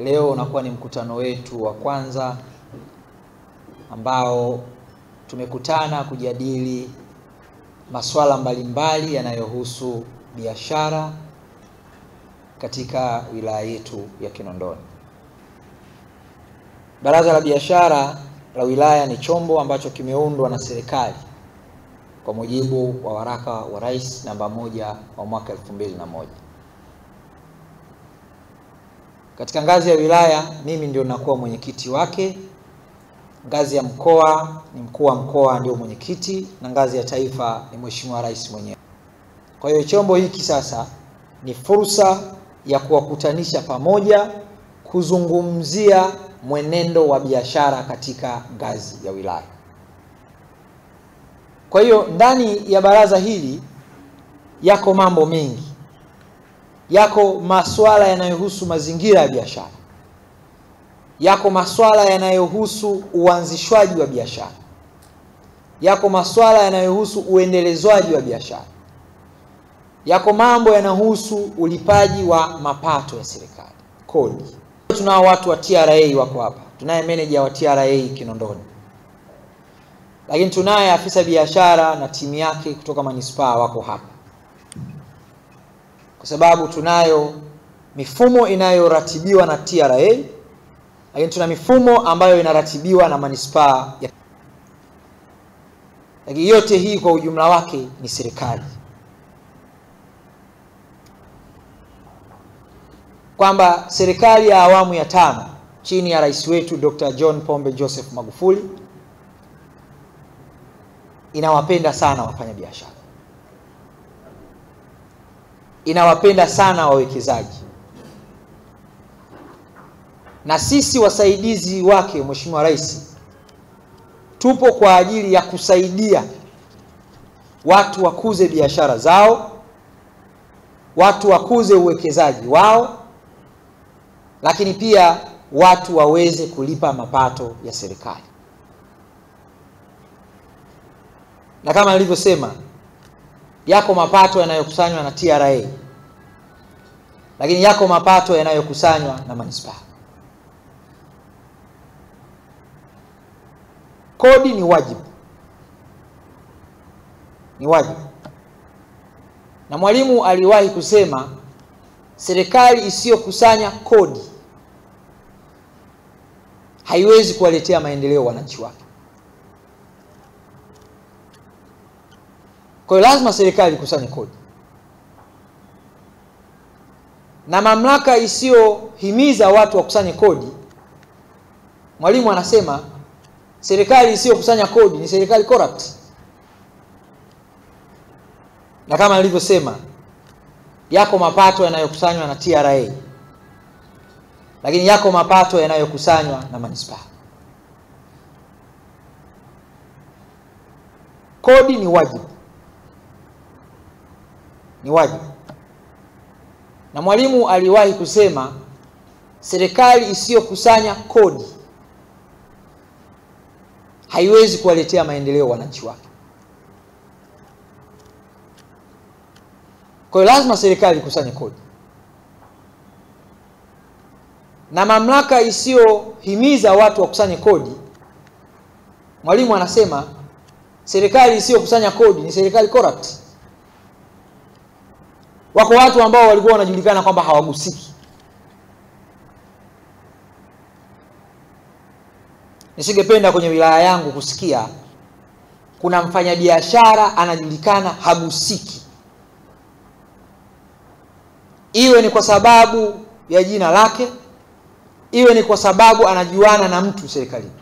Leo unakuwa ni mkutano wetu wa kwanza ambao tumekutana kujadili masuala mbalimbali yanayohusu biashara katika wilaya yetu ya Kinondoni. Baraza la Biashara la wilaya ni chombo ambacho kimeundwa na serikali kwa mujibu wa waraka wa Rais namba moja wa mwaka elfu mbili na moja. Katika ngazi ya wilaya mimi ndio nakuwa mwenyekiti wake. Ngazi ya mkoa ni mkuu wa mkoa ndio mwenyekiti, na ngazi ya taifa ni Mheshimiwa Rais mwenyewe. Kwa hiyo chombo hiki sasa ni fursa ya kuwakutanisha pamoja, kuzungumzia mwenendo wa biashara katika ngazi ya wilaya. Kwa hiyo ndani ya baraza hili yako mambo mengi, yako masuala yanayohusu mazingira ya biashara, yako masuala yanayohusu uanzishwaji wa biashara, yako masuala yanayohusu uendelezwaji wa biashara, yako mambo yanayohusu ulipaji wa mapato ya serikali, kodi. Tunao watu wa TRA wako hapa, tunaye meneja wa TRA Kinondoni, lakini tunaye afisa biashara na timu yake kutoka manispaa wako hapa, kwa sababu tunayo mifumo inayoratibiwa na TRA, lakini tuna mifumo ambayo inaratibiwa na manispaa ya... lakini yote hii kwa ujumla wake ni serikali, kwamba serikali ya awamu ya tano chini ya rais wetu Dr. John Pombe Joseph Magufuli inawapenda sana wafanyabiashara, inawapenda sana wawekezaji, na sisi wasaidizi wake Mheshimiwa Rais tupo kwa ajili ya kusaidia watu wakuze biashara zao, watu wakuze uwekezaji wao, lakini pia watu waweze kulipa mapato ya serikali. na kama nilivyosema, yako mapato yanayokusanywa na TRA, lakini yako mapato yanayokusanywa na manispaa. Kodi ni wajibu, ni wajibu, na Mwalimu aliwahi kusema serikali isiyokusanya kodi haiwezi kuwaletea maendeleo wananchi wake. Kwa hiyo lazima serikali ikusanye kodi, na mamlaka isiyohimiza watu wakusanye kodi, Mwalimu anasema serikali isiyokusanya kodi ni serikali corrupt. Na kama nilivyosema, yako mapato yanayokusanywa na TRA, lakini yako mapato yanayokusanywa na manispaa. Kodi ni wajibu ni wajibu, na Mwalimu aliwahi kusema serikali isiyokusanya kodi haiwezi kuwaletea maendeleo wananchi wake. Kwa hiyo lazima serikali ikusanye kodi, na mamlaka isiyohimiza watu wakusanye kodi, Mwalimu anasema serikali isiyokusanya kodi ni serikali corrupt. Wako watu ambao walikuwa wanajulikana kwamba hawagusiki. Nisingependa kwenye wilaya yangu kusikia kuna mfanyabiashara anajulikana hagusiki, iwe ni kwa sababu ya jina lake, iwe ni kwa sababu anajuana na mtu serikalini.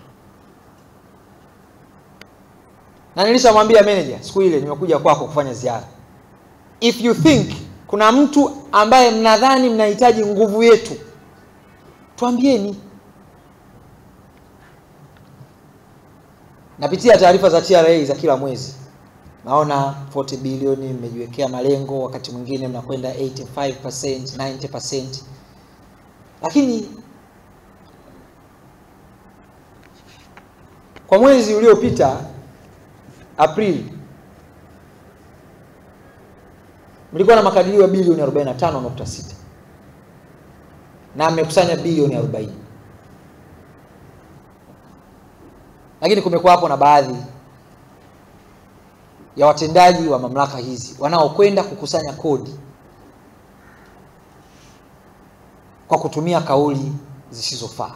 Na nilishamwambia manager siku ile nimekuja kwako kufanya ziara, if you think kuna mtu ambaye mnadhani mnahitaji nguvu yetu, tuambieni. Napitia taarifa za TRA za kila mwezi, naona 40 bilioni mmejiwekea malengo, wakati mwingine mnakwenda 85%, 90%, lakini kwa mwezi uliopita Aprili mlikuwa na makadirio ya bilioni 45.6 na amekusanya bilioni 40 lakini kumekuwa hapo na baadhi ya watendaji wa mamlaka hizi wanaokwenda kukusanya kodi kwa kutumia kauli zisizofaa.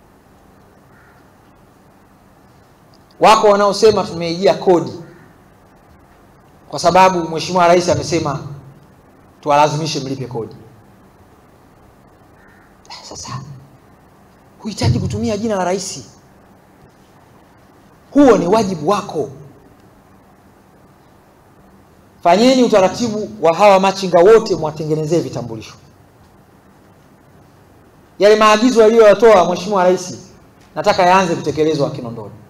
Wako wanaosema tumeijia kodi kwa sababu Mheshimiwa Rais amesema tuwalazimishe mlipe kodi. Sasa huhitaji kutumia jina la rais, huo ni wajibu wako. Fanyeni utaratibu wa hawa machinga wote, mwatengenezee vitambulisho. Yale maagizo aliyoyatoa Mheshimiwa Rais nataka yaanze kutekelezwa Kinondoni.